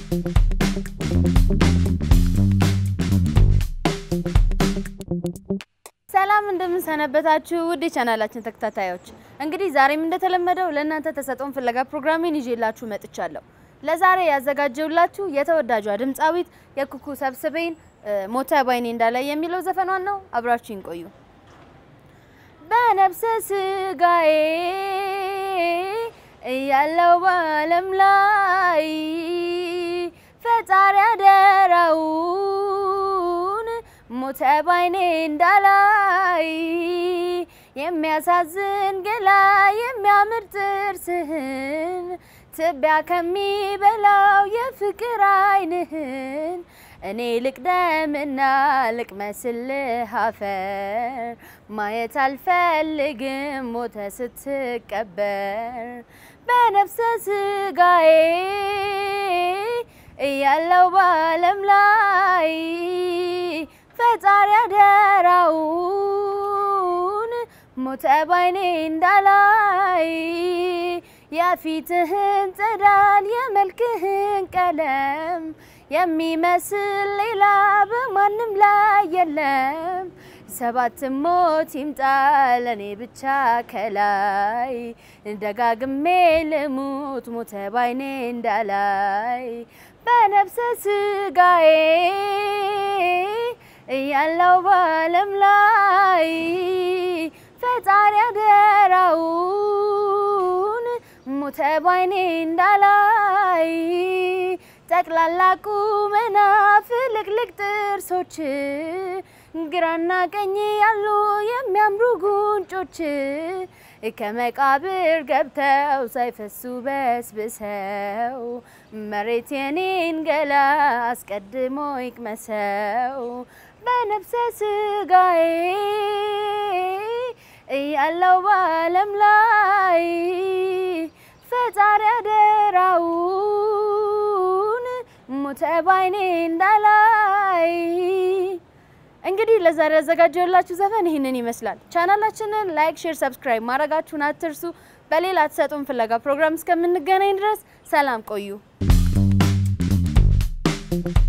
ሰላም እንደምንሰነበታችሁ ውድ የቻናላችን ተከታታዮች፣ እንግዲህ ዛሬም እንደተለመደው ለእናንተ ተሰጥኦን ፍለጋ ፕሮግራሜን ይዤላችሁ መጥቻለሁ። ለዛሬ ያዘጋጀውላችሁ የተወዳጇ ድምፃዊት የኩኩ ሰብስቤን ሞተ ባይኔ እንዳላይ የሚለው ዘፈኗን ነው። አብራችሁን ቆዩ። በነፍሰ ስጋዬ እያለው በዓለም ላይ ፈጣሪ አደራውን ሞተ ባይኔ እንዳላይ የሚያሳዝን ገላ የሚያምር ጥርስህን ትቢያ ከሚበላው የፍቅር ዓይንህን እኔ ልቅደምና ልቅመስልህ አፈር ማየት አልፈልግም ሞተ ስትቀበር በነፍሰ ስጋዬ እያለው በዓለም ላይ ፈጣሪ አደራውን ሞተ ባይኔ እንዳላይ የፊትህን ጸዳል የመልክህን ቀለም የሚመስል ሌላ በማንም ላይ የለም። ሰባት ሞት ይምጣ ለኔ ብቻ ከላይ ደጋግሜ ልሙት ሞተ ባይኔ እንዳላይ በነፍሰ ስጋዬ እያለው በዓለም ላይ ፈጣሪ አደራውን ሞተ ባይኔ እንዳላይ ጠቅላላ ቁመና ፍልቅልቅ ጥርሶች ግራና ቀኝ ያሉ የሚያምሩ ጉንጮች ከመቃብር ገብተው ሳይፈሱ በስብሰው መሬት የኔን ገላ አስቀድሞ ይቅመሰው በነፍሰ ስጋዬ እያለው በዓለም ላይ ፈጣሪ አደራውን ሞተ ባይኔ እንዳላይ። እንግዲህ ለዛሬ ያዘጋጀሁላችሁ ዘፈን ይህንን ይመስላል። ቻናላችንን ላይክ፣ ሼር፣ ሰብስክራይብ ማድረጋችሁን አትርሱ። በሌላ ተሰጥኦን ፍለጋ ፕሮግራም እስከምንገናኝ ድረስ ሰላም ቆዩ።